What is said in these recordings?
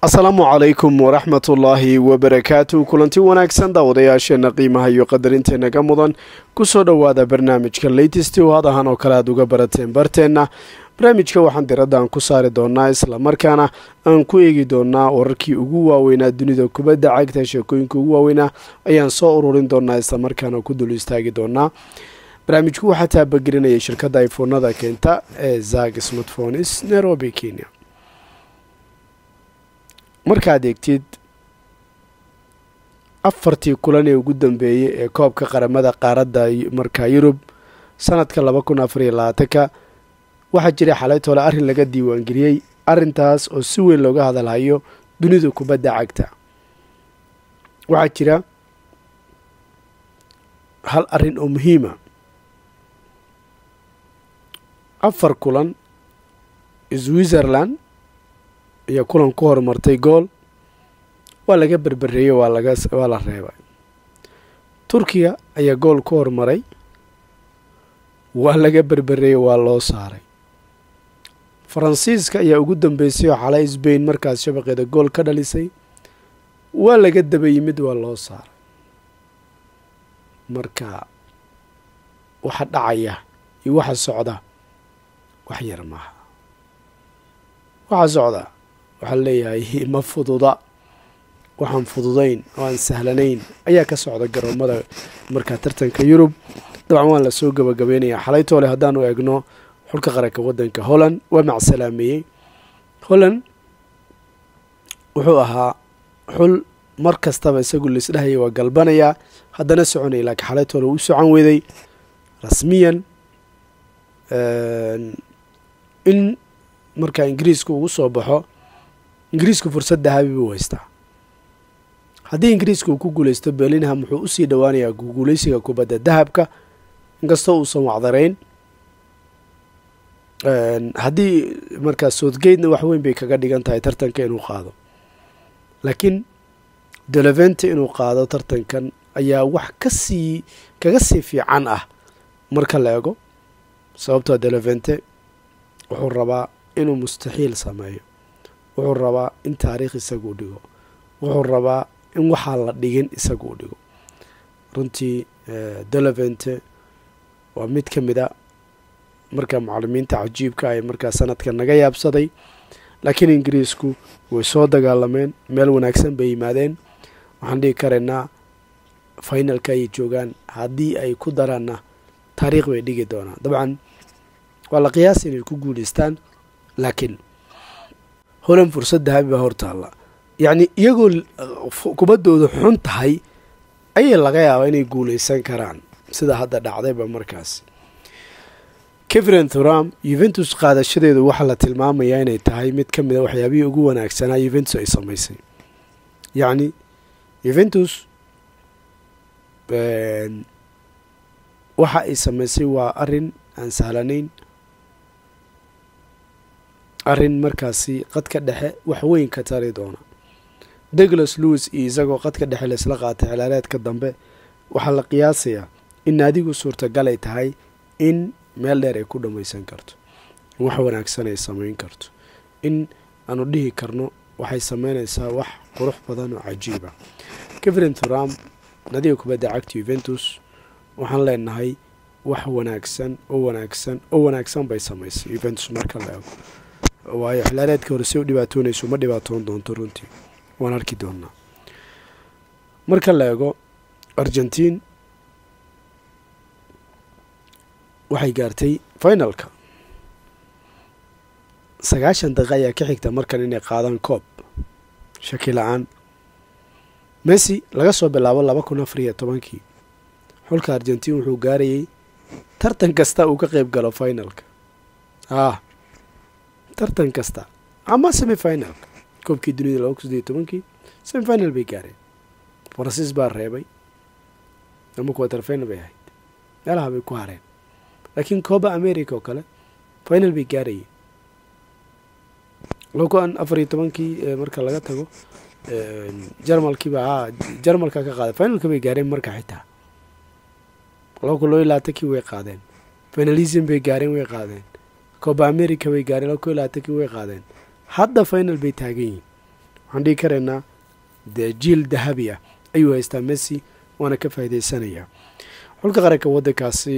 asalaamu calaykum waraxmat ullaahi wabarakaatu kulanti wanaagsan daawadayaasheena qiimaha iyo qadarinteena mudan kusoo dhowaada barnaamijka latest oo had ahaan oo kale aad uga barateen barteenna barnaamijka waxaan diradaan ku saari doonaa islamarkaana aan ku eegi doonaa wararkii ugu waaweynaa dunida kubadda cagta sheekooyinka ugu waaweynaa ayaan soo ururin doonaa islamarkaana ku dul istaagi doonaa barnaamijku waxaa taabagelinaya shirkadda ifoonada keenta ee zag smartphones nairobi kenya markaad eegtid afartii kulan ee ugu dambeeyey ee koobka qaramada qaaradda markaa yurub sanadka laba kun afar iyo labaatanka waxaa jiray xalaytoole arrin laga diiwaangeliyey arrintaas oo si weyn looga hadalhayo dunida kubadda cagta waxaa jira hal arrin oo muhiima afar kulan switzerland iyo kulan ku horumartay gool waa laga berbereeyey waa laga waa la reebay turkiya ayaa gool ku horumaray waa laga berbereeyey waa loo saaray faransiiska ayaa ugu dambeysay oo xalay sbain markaas shabaqeeda gool ka dhalisay waa laga daba yimid waa loo saaray marka waxa dhacaya iyo waxa socda wax yar maaha waxa socda waxaa leeyahay ma fududa waxaan fududayn oo aan sahlanayn ayaa ka socda garoomada markaa tartanka yurub dabcan waan lasoo gabagabeynayaa xalaytoole haddaanu eegno xulka qaranka waddanka holland waa macsalaameeyey holland wuxuu ahaa xul mar kastaba isagu laisdhahaya waa galbanayaa haddana soconaya laakiin xalaytoole u socon weeday rasmiyan in markaa ingiriiska ugu soo baxo ingiriisku fursad dahabi buu haystaa haddii ingiriiska uu ku guuleysto berlinham wuxuu usii dhowaanayaa guuleysiga kubadda dahabka inkastoo uusan wacdarayn haddii markaa southgatena wax weyn bay kaga dhigan tahay tartanka inuu qaado laakiin delevente inuu qaado tartankan ayaa wax kasii kaga sii fiican ah marka la ego sababtoo delevente wuxuu rabaa inuu mustaxiil sameeyo wuxuu rabaa in taariikh isagu dhigo wuxuu rabaa in waxaa la dhigin isagu u dhigo runtii delevente waa mid ka mid a markaa mucalimiinta cajiibka ay markaa sanadka naga yaabsaday laakiin ingiriisku way soo dagaalameen meel wanaagsan bay yimaadeen waxaan dhigi karaynaa finalka ayay joogaan haddii ay ku daraanna taariikh bay dhigi doonaan dabcan waa la qiyaasa inay ku guuleystaan laakiin holan fursad dahabi baa hortaalla yacni iyagoo kubaddooda xun tahay ayay laga yaabaa inay guuleysan karaan sida hadda dhacdayba markaas kevren thuram yuventus qaadashadeedu waxaa la tilmaamayaa inay tahay mid ka mid a waxyaabihii ugu wanaagsanaa yuventus ay samaysay yacni yuventus waxa ay samaysay waa arrin aan sahlanayn arrin markaasi qadka dhexe wax weyn ka tari doona douglas lewis iyo isagoo qadka dhexe laisla qaatay xilaareedka dambe waxaa la qiyaasayaa in naadigu suurtagal ay tahay in meel dheer ay ku dhammaysan karto in wax wanaagsan ay samayn karto in aanu dhihi karno waxay sameynaysaa wax qurux badan oo cajiiba kevrin thuram nadiga kubadda cagta yuventus waxaan leenahay wax wanaagsan oo wanaagsan oo wanaagsan bay samaysay yuventus marka la ego waayo xilaareedka hore si u dhibaatoonayso ma dhibaatoon doonto runtii waan arki doonaa marka la eego argentiin waxay gaartay finalka sagaashan daqiiqa ayaa ka xigta markan inay qaadaan koob shaki la-aan messi laga soo bilaabo laba kun afar iyo tobankii xulka argentiin wuxuu gaarayay tartan kasta uu ka qeyb galo finalka ah tartan kasta ama semi finalka koobkii dunida laba kun saddeyo tobankii semi final bay gaareen faransiis baa reebay ama quater final bay ahayd meelaha bay ku hareen laakiin cooba america oo kale final bay gaarayeen laba kun afar iyo tobankii marka laga tago jarmalkiiba a jarmalka ka qaaday finalka bay gaareen marka xitaa laba kun laba iyo labaatankii way qaadeen finalism bay gaareen way qaadeen cooba america bay gaareen laba kun iyo labaatankii way qaadeen hadda final bay taagan yihiin waxaan dhihi karaynaa dee jiil dahabi ah ayuu haystaa messi waana ka faa'iidaysanayaa xulka qaranka waddankaasi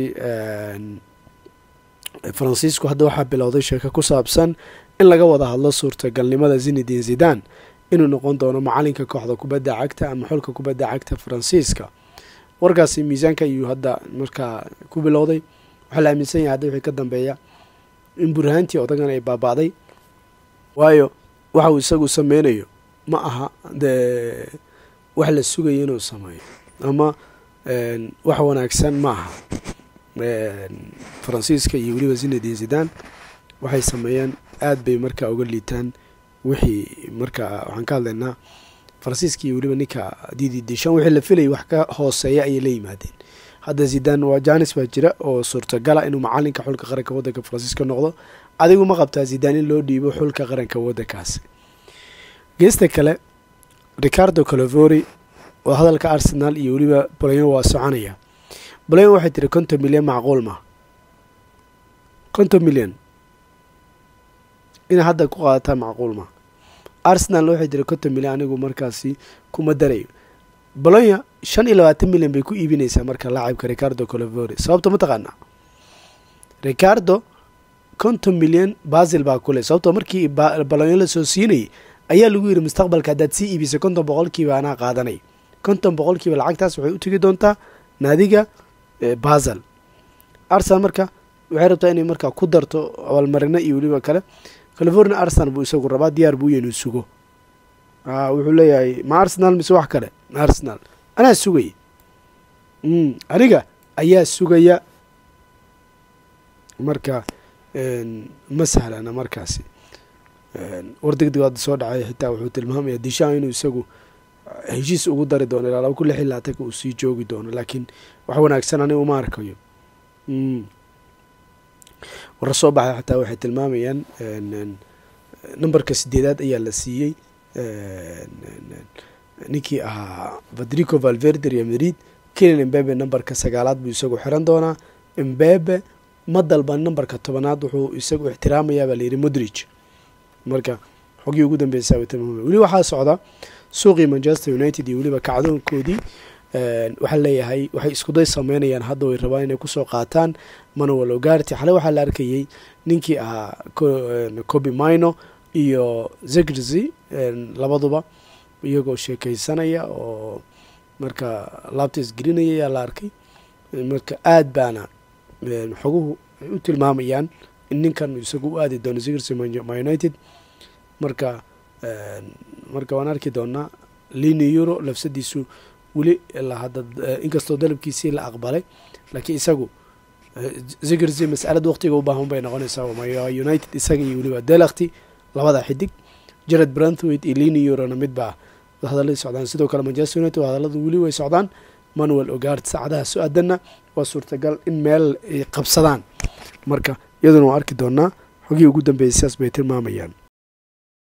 faransiisku hadda waxaa bilowday sheeko ku saabsan in laga wada hadlo suurtagalnimada zinedin zidan inuu noqon doono macalinka kooxda kubadda cagta ama xulka kubadda cagta faransiiska warkaasi miisaanka ayuu hadda markaa ku bilowday waxaa la aaminsan yahay hadda wixii ka dambeeya in burhaantii odagan ay baaba'day waayo waxa uu isagu sameynayo ma aha dee wax la sugayo inuu sameeyo ama wax wanaagsan ma aha faransiiska iyo weliba zinedin zidan waxay sameeyeen aad bay markaa uga liitaan wixii markaa waxaan ka hadlaynaa faransiiska iyo weliba ninka didi dishan wixii la filayay wax ka hooseeya ayay la yimaadeen hadda zidan waa janis baa jira oo suurtagala inuu macalinka xulka qaranka waddanka faransiiska noqdo adigu ma qabtaa zidan in loo dhiibo xulka qaranka waddankaasi geesta kale ricardo calovori oo hadalka arsenal iyo weliba bolayon waa soconaya bolayon waxay tiri konton milyan macquul ma konton milyan inay hadda ku qaadataa macquul ma arsenal waxay tiri konton milyan anigu markaasi kuma darayo bolonya shan iyo labaatan milyan bay ku iibinaysaa marka laacibka ricardo calovori sababto ma taqaanaa ricardo konton milyan basil baa kule sababtoo markii bolonya la soo siinayay ayaa lagu yidhi mustaqbalka haddaad sii iibisay konton boqolkiiba anaa qaadanay konton boqolkiiba lacagtaas waxay u tegi doontaa naadiga basel arsenal marka waxay rabtaa inay markaa ku darto abaalmarino iyo weliba kale california arsenal buu isagu rabaa diyaar buu inuu sugo wuxuu leeyahay ma arsenal mise wax kale arsenal anaa sugaya aniga ayaa sugaya marka ma sahlana markaasi war degdeg hadda soo dhacay xitaa wuxuu tilmaamaya dishaan inuu isagu heshiis ugu dari doono ilaa laba kun lix iyo labaatanka uu sii joogi doono laakiin wax wanaagsan ani uma arkayo warra soo baxay xataa waxay tilmaamayaan numberka sideedaad ayaa la siiyey ninkii ahaa federico valverde real madrid kelian embebe numberka sagaalaad buu isagu xiran doonaa embebe ma dalban numberka tobanaad wuxuu isagu ixtiraamayaa baa layidhi modrige marka xogii ugu dambeysa tilmaamay weli waxaa socda suuqii manchester united iyo weliba kacdoonkoodii waxaa leeyahay waxay iskuday sameynayaan hadda way rabaan inay kusoo qaataan manuel ogarti xale waxaa la arkayay ninkii ahaa cobi mino iyo zegrzy labaduba iyagoo sheekeysanaya oo marka laabta isgelinaya ayaa la arkay marka aad baana xoguhu ay u tilmaamayaan in ninkan isagu u aadi doono zegrzy ma united marka marka waan arki doonaa lini euro lafsadiisu weli lahadda inkastoo dalabkiisii la aqbalay laakiin isagu zegrzy masalada waqtiga u baahan bay noqonaysaa united isaga iyo weliba delakti labada xidig jared branthwaite iyo lini eurona midbaa hadalladii socdaan sidoo kale manchester united hadalladu weli way socdaan manuel ogard saacadaha so-aadanna waa suurtagal in meel ay qabsadaan marka iyaduna waan arki doonaa xogii ugu dambeeyay sidaas bay tilmaamayaan